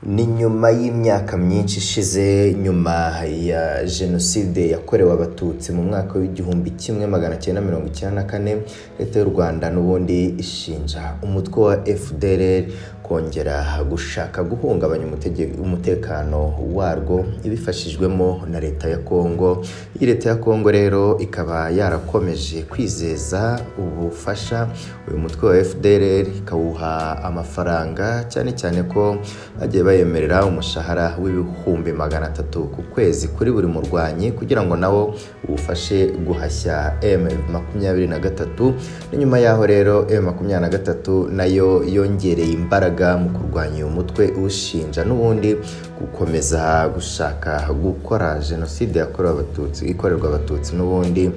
Ni nyuma y'imyaka myinshi ishize nyuma ya Jenoside yakorewe Abatutsi mu mwaka w'igihumbi kimwe magana cyenda mirongo icyenda na kane, Leta y'u Rwanda n'ubundi ishinja umutwe wa FDLR kongera gushaka guhungabanya umutege- umutekano warwo ibifashijwemo na Leta ya Kongo. Iyi Leta ya Kongo rero ikaba yarakomeje kwizeza ubufasha uyu mutwe wa FDLR ikawuha amafaranga cyane cyane ko bagiye bayemerera umushahara w'ibihumbi magana atatu ku kwezi kuri buri murwanyi kugira ngo nawo uwufashe guhashya M makumyabiri na gatatu ni nyuma yaho rero M makumyabiri na gatatu nayo yongereye imbaraga mu kurwanya uyu mutwe ushinja n'ubundi gukomeza gushaka gukora jenoside yakorewe abatutsi ikorerwa abatutsi n'ubundi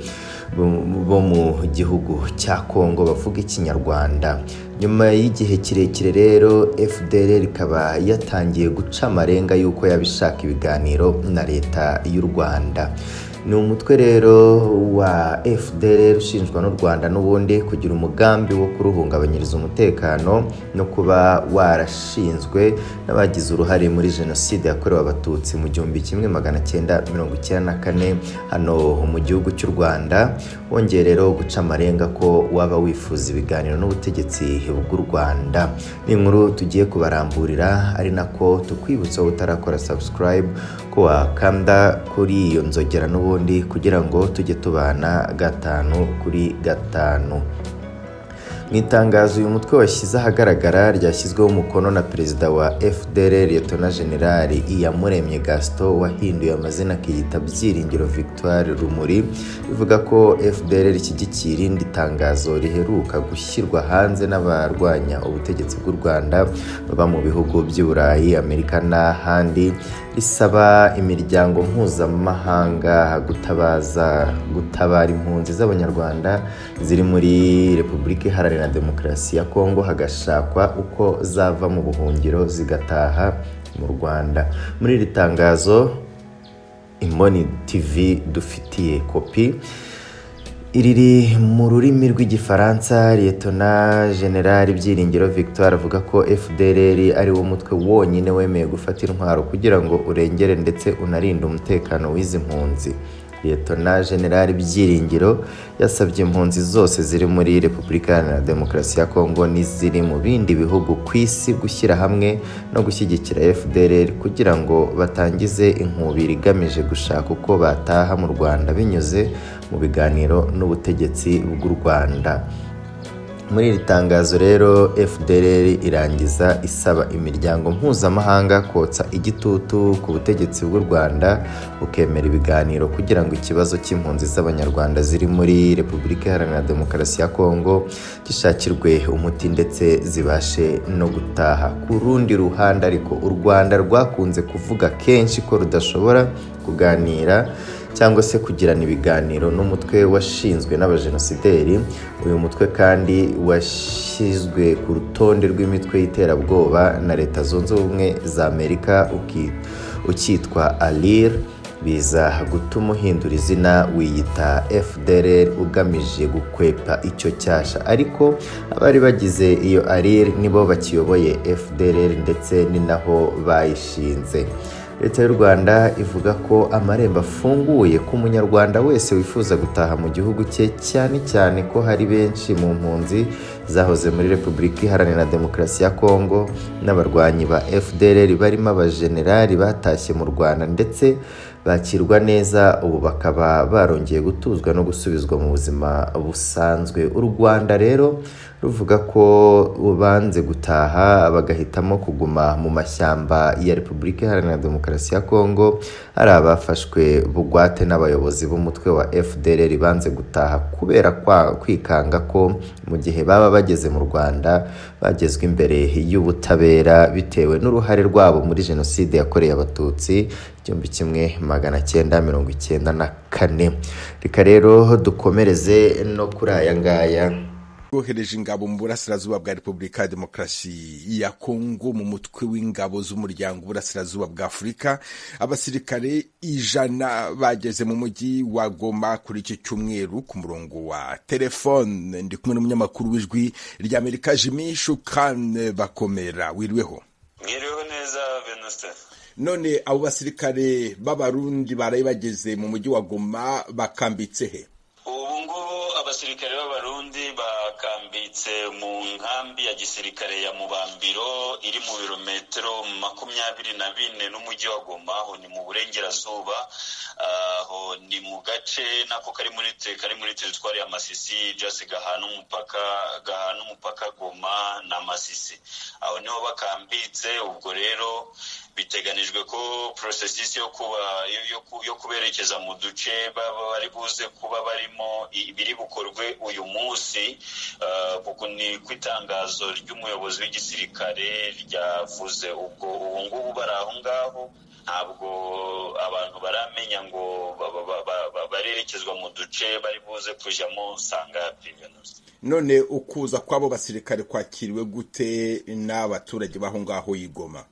bo- bo mu gihugu cya Kongo bavuga ikinyarwanda nyuma y'igihe kirekire rero FDLR ikaba yatangiye guca amarenga y'uko yabishaka ibiganiro na leta y'u Rwanda ni umutwe rero wa FDLR ushinjwa n'u Rwanda n'ubundi kugira umugambi wo kuruhungabanyiriza umutekano no kuba warashinzwe n'abagize uruhare muri jenoside yakorewe abatutsi mu gihumbi kimwe magana cyenda mirongo icyenda na kane hano mu gihugu cy'u Rwanda wongeye rero guca amarenga ko waba wifuza ibiganiro n'ubutegetsi bw'u Rwanda ni inkuru tugiye kubaramburira ari nako tukwibutsa wowe utarakora subscribe ko wakanda kuri iyo nzogera n'ubundi kugira ngo tujye tubana gatanu kuri gatanu mu itangazo uyu mutwe washyize ahagaragara ryashyizweho umukono na perezida wa FDLR Liyetona Jenerali Iyamuremye Gaston wahinduye amazina akiyita Byiringiro Victoire Rumuri bivuga ko FDLR ishyigikiye irindi tangazo riheruka gushyirwa hanze n'abarwanya ubutegetsi bw'u Rwanda baba mu bihugu by'i Burayi, Amerika n'ahandi risaba imiryango mpuzamahanga gutabaza gutabara impunzi z'abanyarwanda ziri muri Repubulika Iharanira Demokarasi ya Kongo hagashakwa uko zava mu buhungiro zigataha mu Rwanda muri iri tangazo Imboni TV dufitiye kopi Iriri mu rurimi rw'igifaransa Liyetona General Byiringiro Victoire avuga ko FDLR ari wo mutwe wonyine wemeye gufata intwaro kugira ngo urengere ndetse unarinde umutekano w'izi mpunzi Liyetona General Byiringiro yasabye impunzi zose ziri muri Repubulika Iharanira Demokarasi ya Kongo n'iziri mu bindi bihugu ku isi gushyira hamwe no gushyigikira FDLR kugira ngo batangize inkubiri igamije gushaka uko bataha mu Rwanda binyuze mu biganiro n'ubutegetsi bw'u Rwanda muri iri tangazo rero FDLR irangiza isaba imiryango mpuzamahanga kotsa igitutu ku butegetsi bw'u Rwanda bukemera ibiganiro kugira ngo ikibazo cy'impunzi z'abanyarwanda ziri muri Repubulika Iharanira Demokarasi ya Kongo gishakirwe umuti ndetse zibashe no gutaha ku rundi ruhande ariko u Rwanda rwakunze kuvuga kenshi ko rudashobora kuganira cyangwa se kugirana ibiganiro n'umutwe washinzwe n'abajenosideri uyu mutwe kandi washyizwe ku rutonde rw'imitwe y'iterabwoba na leta zunze ubumwe za amerika uki- ukitwa alir biza gutuma uhindura izina wiyita FDLR ugamije gukwepa icyo cyasha ariko abari bagize iyo alir nibo bakiyoboye FDLR ndetse ni naho bayishinze leta y'u rwanda ivuga ko amarembo afunguye ku munyarwanda wese wifuza gutaha mu gihugu cye cyane cyane ko hari benshi mu mpunzi zahoze muri repubulika iharanira demokarasi ya kongo n'abarwanyi ba fdr barimo abajenerali batashye mu rwanda ndetse bakirwa neza ubu bakaba barongeye gutuzwa no gusubizwa mu buzima busanzwe u rwanda rero ruvuga ko banze gutaha bagahitamo kuguma mu mashyamba ya repubulika iharanira demokarasi ya kongo hari abafashwe bugwate n'abayobozi b'umutwe wa fdr banze gutaha kubera kwa- kwikanga ko mu gihe baba bageze mu rwanda bagezwa imbere y'ubutabera bitewe n'uruhare rwabo muri jenoside yakorewe abatutsi igihumbi kimwe magana cyenda mirongo icyenda na kane reka rero dukomereze no kuri aya ngaya bwohereje ingabo mu burasirazuba bwa repubulika ya demokarasi ya kongo mu mutwe w'ingabo z'umuryango uburasirazuba bwa afurika abasirikare ijana bageze mu mujyi wa goma kuri iki cyumweru ku murongo wa telefone ndi kumwe n'umunyamakuru w'ijwi ry'amerika jimmy shukan bakomera wiriweho mwiriweho neza none abo basirikare b'abarundi baraye bageze mu mujyi wa goma bakambitse he ubu ngubu abasirikare b'abarundi bakambitse mu nkambi ya gisirikare ya mubambiro iri mu birometero makumyabiri na bine n'umujyi wa goma aho ni mu burengerazuba aho ni mu gace nako kari muri kari muri teritwari ya masisi jasi gahana umupaka gahana umupaka goma na masisi aho niho bakambitse ubwo rero biteganijwe ko porosesisi yo kuba yo kuberekeza mu duce baba bari buze kuba barimo biri bukorwe uyu munsi kuko ni ku itangazo ry'umuyobozi w'igisirikare ryavuze ubwo ubu ngubu bari aho ngaho ntabwo abantu baramenya ngo barerekezwa mu duce bari buze kujyamo usanga pirivenusi none ukuza kw'abo basirikare kwakiriwe gute n'abaturage b'aho ngaho y'igoma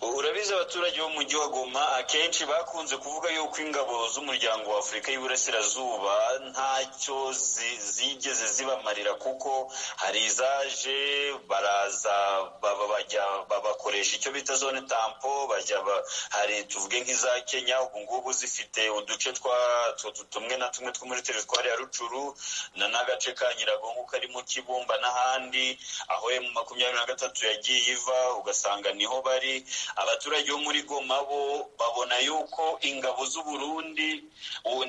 urabizi abaturage bo mu gihugu ma akenshi bakunze kuvuga yuko ingabo z'umuryango wa afurika y'uburasirazuba ntacyo zigeze zibamarira kuko hari izaje baraza bajya babakoresha icyo bita zone tampo bajya hari tuvuge nk'iza kenya ubu ngubu zifite uduce twa tumwe na tumwe two muri teritwari ya rucuru na n'agace ka nyiragongo karimo kibumba n'ahandi aho emu makumyabiri na gatatu yagiye iva ugasanga niho bari abaturage bo muri goma bo babona yuko ingabo z'uburundi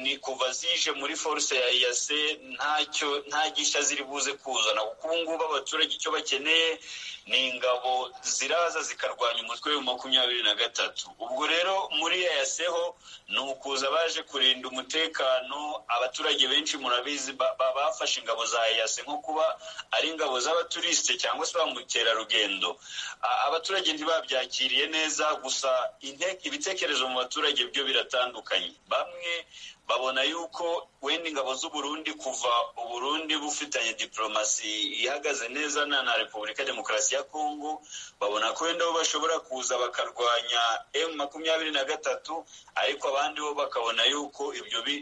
ni kuva zije muri force ya yase ntacyo nta gishya ziri buze kuzana kuko ubu ngubu abaturage icyo bakeneye ni ingabo ziraza zikarwanya umutwe wa makumyabiri na gatatu ubwo rero muri yayaseho ni ukuza baje kurinda umutekano abaturage benshi murabizi bafashe ingabo za yase nko kuba ari ingabo z'abaturisite cyangwa se ba mukerarugendo abaturage ntibabyakira bakiriye neza gusa ibitekerezo mu baturage byo biratandukanye bamwe babona yuko wenda ingabo z'uburundi kuva uburundi bufitanye diplomasi ihagaze neza na na repubulika demokarasi ya kongo babona ko wenda bo bashobora kuza bakarwanya emu makumyabiri na gatatu ariko abandi bo bakabona yuko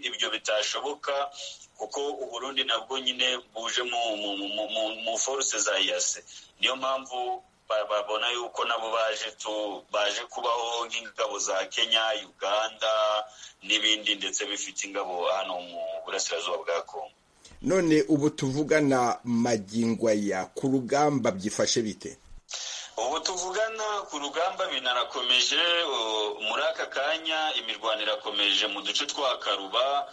ibyo bitashoboka kuko uburundi nabwo nyine buje mu foruse za yase niyo mpamvu babona yuko nabo baje tu baje kubaho nk'ingabo za kenya uganda n'ibindi ndetse bifite ingabo hano mu burasirazuba bwa kongo none ubu tuvugana magingo aya ku rugamba byifashe bite ubu tuvugana ku rugamba binarakomeje muri aka kanya imirwano irakomeje mu duce twa karuba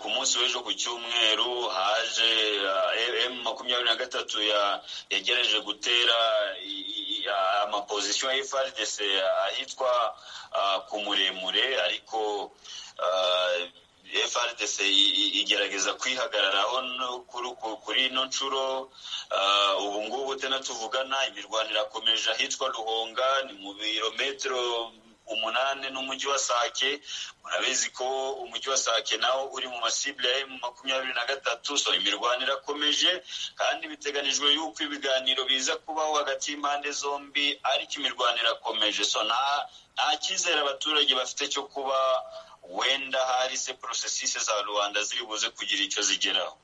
ku munsi w'ejo ku cyumweru haje emu makumyabiri na gatatu yagereje gutera amapozisiyo ya frdc ahitwa ku muremure ariko frdc igerageza kwihagararaho kuri ino nshuro ubu ngubu tena tuvugana imirwano irakomeje ahitwa ruhonga ni mu birometero umunani n'umujyi wa sake murabizi ko umujyi wa sake nawo uri mu masibule ya emu makumyabiri na gatatu so imirwano irakomeje kandi biteganijwe yuko ibiganiro biza kubaho hagati y'impande zombi ariko imirwano irakomeje so nta cyizere abaturage bafite cyo kuba wenda hari se porosesisi za rubanda ziri buze kugira icyo zigeraho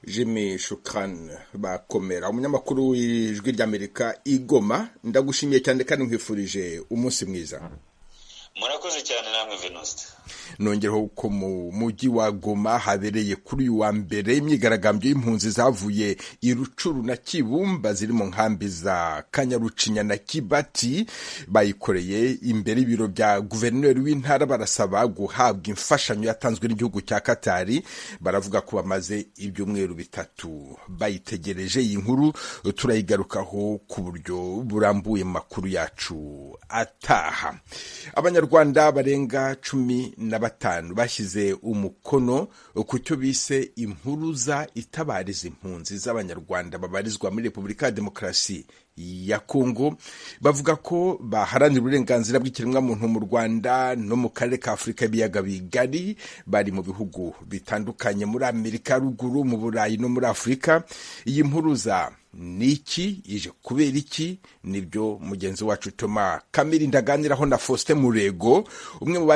jimmy shukani bakomera umunyamakuru w'ijwi ry'amerika igoma ndagushimiye cyane kandi nkwifurije umunsi mwiza murakoze cyane namwe venuste nongereho ko mu mujyi wa goma habereye kuri uyu wa mbere imyigaragambyo y'impunzi zavuye i rucuru na kibumba ziri mu nkambi za kanyarucinya na kibati bayikoreye imbere y'ibiro bya guverineri w'intara barasaba guhabwa imfashanyo yatanzwe n'igihugu cya katari baravuga ko bamaze ibyumweru bitatu bayitegereje iyi nkuru turayigarukaho ku buryo burambuye mu makuru yacu ataha abanyarwanda barenga cumi na batanu bashyize umukono ku cyo bise impuruza itabariza impunzi z'abanyarwanda babarizwa muri repubulika ya demokarasi ya kongo bavuga ko baharanira uburenganzira bw'ikiremwamuntu mu rwanda no mu karere ka afurika y'ibiyaga bigari bari mu bihugu bitandukanye muri amerika ruguru mu burayi no muri afurika iyi mpuruza ni iki ije kubera iki nibyo mugenzi wacu toma kamiri ndaganiraho na faustin murego umwe mu